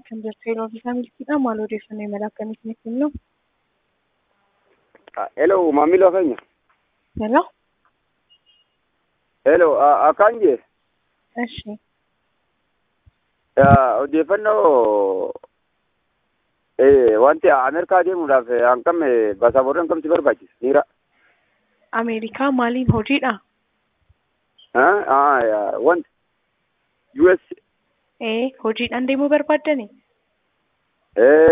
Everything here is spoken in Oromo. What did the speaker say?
kan jirtu yeroo fi milkiidha. Maal odeeffannoo imala akkamiitiin kennu? Hello, maamila keenya. Hello? Hello, akkaan jee Eshi. odeeffannoo wanti Ameerikaa deemuudhaaf hangam basaaborri hangam si barbaachisa dhiira? Ameerikaa maaliin hojiidha? Wanti US Ee hojiidhaan deemuu barbaaddani?